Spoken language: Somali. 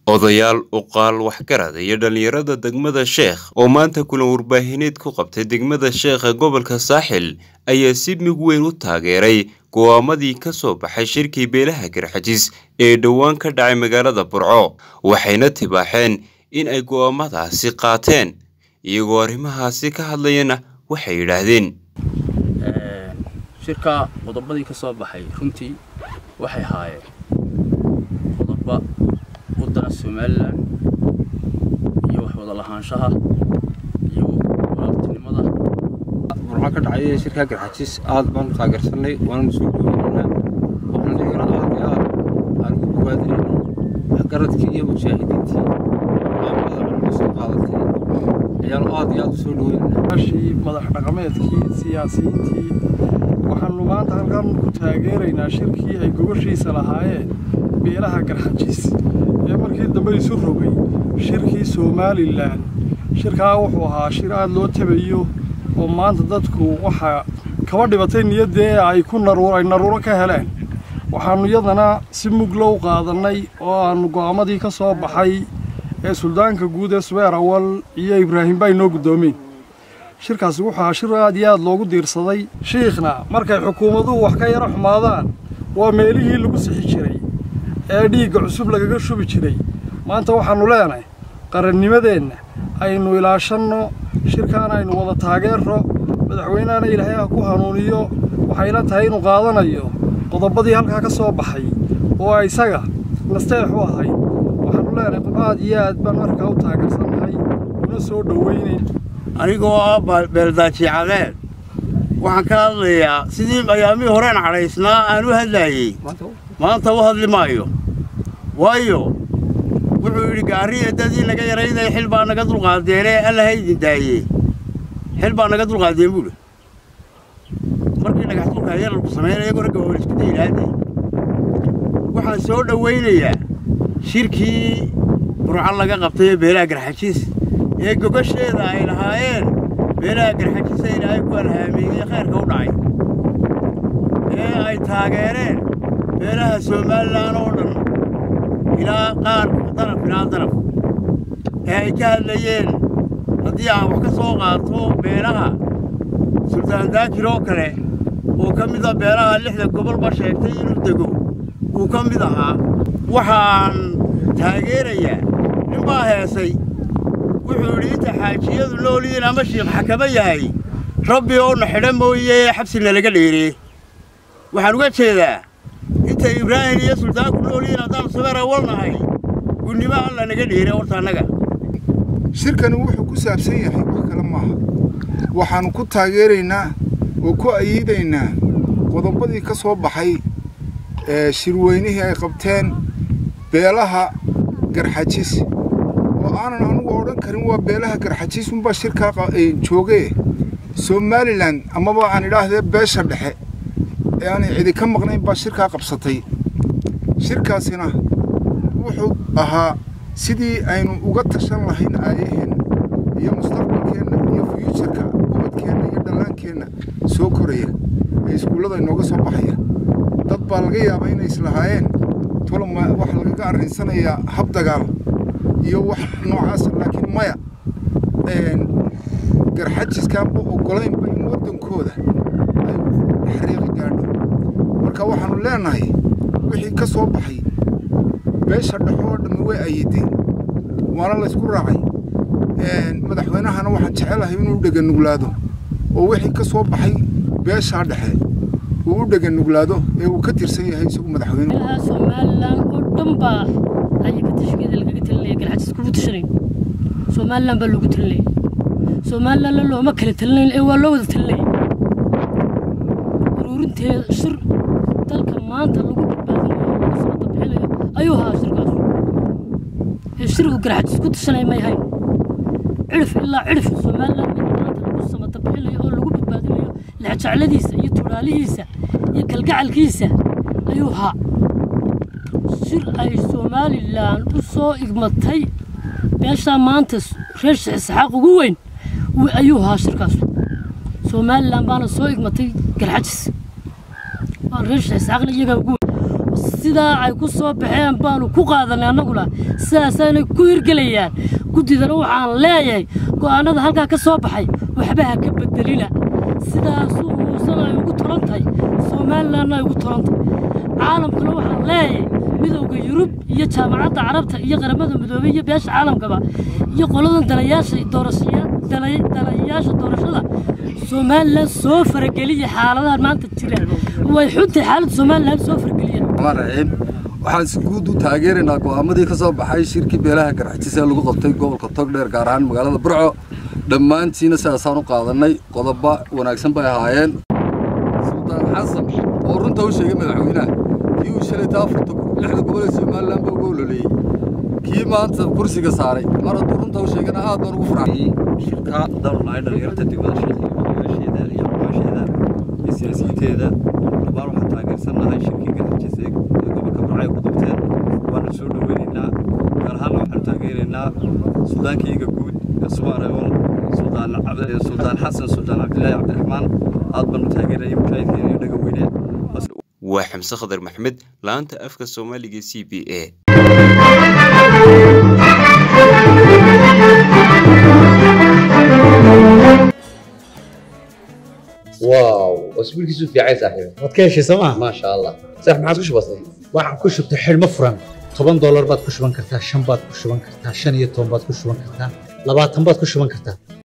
odayaal uqaal waxgarad iyo dhallinyarada degmada sheekh oo maanta kulan warbaahineed ku qabtay degmada sheekh ee gobolka saaxil ayaa si mig weyn u taageeray go'aamadii ka soo baxay shirkii beelaha garxajis ee dhowaan ka dhacay magaalada burco waxayna tibaaxeen in ay go'aamadaasi qaateen iyagoo arrimahaasi ka hadlayana waxay yidhaahdeen shirka qodobadii ka soo baxay runtii waxay haayeen qodoba wadana somalilan iyo wax wada lahaanshaha iyo walaaltinimada burco ka dhacay shirkaa garxajis aad baan u taageersanay waananu soo dhoweynaynaa waxaan dhigana aad iyo aad aan ugu bogaadinayna waxgaradkii iyo mujaahidiintii go'aamada culumu soo qaadatay ayaanu aad iyo aad u soo dhoweynaynaa ashii madax dhaqameedkii siyaasiyiintii waxaanu maanta halkan ku taageeraynaa shirkii ay gogoshiisa lahaayeen beelaha garxajis ee markii dambe isu rogay shirkii somalilan shirkaa wuxuu ahaa shir aad loo tabayo oo maanta dadku waxaa kaba dhibatay niyaddee ay ku ay naruuro ka heleen waxaannu iyadana si muglo u qaadannay oo aannu go'aamadii ka soo baxay ee suldaanka guud ee subeer awal iyo ibraahim baa inoo guddoomeen shirkaasi wuxuu ahaa shir aad iyo aad loogu diirsaday shiikhna markay xukuumaduhu wax ka yaro xumaadaan waa meelihii lagu sixi jiray ee dhiigga cusub lagaga shubi jiray maanta waxaannu leenahay qarannimadeenna aynu ilaashanno shirkaana aynu wada taageerro madaxweynehana ilaahay ha ku hanuuniyo waxayla tahay inuu qaadanayo qodobadii halkaa ka soo baxay oo isaga nasteex u ahayd waxaannu leenahay aad iyo aad baan markaa u taageersannahay una soo dhoweynay anigoo ah beeldaajiicadeed waxaan ka hadlayaa sidii ayaamihii horeen cadhaysnaa aan u hadlaayey maanta u hadli maayo waayo wuxuu yidhi gaariya dadii naga yaraynaya xil baa naga dulqaadeenee alla ha idin daayee xil baa naga dulqaadeen buudhi markii dhagaxdulka yararku samaynaya iyagoo ragga waa isku daylaade waxaan soo dhowaynayaa shirkii burco laga qabtay ee beelaha garxajiis ee gogasheeda ay lahaayeen beelaha garxajisa ilaahay ku alhaameeyey khayrka u dhacay ee ay taageereen beelaha somalilan oo dhan ilaa qaar daraf ilaa daraf ee ay ka hadlayeen haddii aan wax ka soo qaato beelaha suldaan daakir oo kale oo ka mid a beelaha lixda gobolba sheegtay inuu dego uu ka mid ahaa waxaan taageerayaa ninbaa heesay wuxuu yidhi inta xaajiyadu noolyihiin ama shiikh xakamo yahay rabbi oona xidha mooye xabsina laga dheeree waxaan uga jeedaa inta ibraahim iyo suldaanku noolyihiin haddaan subeer awalnahay gunnimo alla naga dheere horta annaga shirkani wuxuu ku saabsan yahay wax kale maaha waxaannu ku taageeraynaa oo ku ayiidaynaa qodobadii ka soo baxay ee shirweynihii ay qabteen beelaha garxajis oo aanan anugu odhan karin waa beelaha garxajiis unbaa shirkaa joogee somalilan amaba aan idhaahdee beesha dhexe ee aanay cidi ka maqnayn baa shirkaa qabsatay shirkaasina wuxuu ahaa sidii aynu uga tashan lahayn aayaheenna iyo mustaqbalkeenna iyo fuyuujarka ubadkeenna iyo dhallaankeenna soo koraya ee iskuullada inooga soo baxaya dad baa laga yaabaa inay islahaayeen toloma waxa lagaga arrinsanayaa hab dagaal iyo wax noocaasa laakiin maya garxajiskaanba oggolaynba in waddankooda ay xariiqi gaadho marka waxaannu leennahay wixii ka soo baxay beesha dhexo oo dhammi way ayideen waana laysku raacay madaxweynahana waxaan jecelahay inuu dheganuglaado oo wixii ka soo baxay beeshaa dhexe uu u dheganuglaado ee uu ka tirsan yahay isagu madaxweyne somalilan oo dhan baa ayaga tashkeeda lagaga talinaya garxajis kugu tashanayn somalilan baa loogu talinaya somalilanna looma kala talinayn ee waa loo wada talinaya uruurinteeda shir dalka maanta lagu badbaadinayo lagu sabata bixinayo ayuu ahaa shirkaas ee shirku garxajis ku tashanaya may ahayn cirif ilaa cirif somalilan maanta lagu samata bixinayo oo lagu badbaadinayo lexjecladiisa iyo tuuraalihiisa iyo galgacalkiisa ayuu ahaa shir ay somalilan u soo igmatay beeshaa maanta reer sheekh isxaaq ugu weyn ayuu ahaa shirkaas somalilan baana soo igmatay garxajis waa reer sheekh isxaaqna iyagaa ugu weyn sidaa ay ku soo baxeen baanu ku qaadanay annaguna sidaasaanay ku hirgelayaan guddidana waxaan leeyahay go'aannada halkaa ka soo baxay waxba ha ka bedelina sidaasuu muusena ay ugu tolan tahay somalilanna ay ugu tolan tahay caalamkuna waxaan leeyahay midowda yurub iyo jaamacadda carabta iyo qaramada midoobey iyo beesha caalamkaba iyo qoladan dalayaasha doorashaya dalayaasha doorashada somalilan soo farageliya xaaladahan maanta jira way xuntahay xaaladda somalilan soo farageliya raxiim waxaan si guud u taageeraynaa go'aamadii ka soo baxay shirkii beelaha garxajis ee lagu qabtay gobolka togdheer gaar ahaan magaalada burco dhammaantiina sidaasaan u qaadannay qodobo wanaagsan bay ahaayeen suldaan xasan oo runta u sheegay madaxweynaha kii uu shalayta afarta lixda gobol ee somalilan ba uga ololeeyey kii maanta kursiga saaray mar hadduu runta u sheegana aad baan ugu farxay shirka dawrnahay dhalinyarta degmada sheekh iyo odayaasheeda iyo aqoonsheeda iyo siyaasiyiinteeda dhammaan waxaan taageersannahay shirkii garxajis ee gobolka burco ay ku qabteen waana soo dhoweynaynaa gaar ahaanna waxaanu taageeraynaa suldaankayga guud ee subareewal suldaan suldaan xasan suldaan cabdilaahi cabdiraxmaan aad baanu taageerayay mujaahidiin iyo dhaga weyne waa xamse khadar maxmed laanta afka soomaaliga c b a واو اسبوع كيسو في عايز صاحبي waad ka heshay sooma ما شاء الله صح ما عادش بسيط waxaan ku shubtay xidhmo furan toban doolar baad ku shuban kartaa shan baad ku shuban kartaa shan iyo toban baad ku shuban kartaa labaatan baad ku shuban kartaa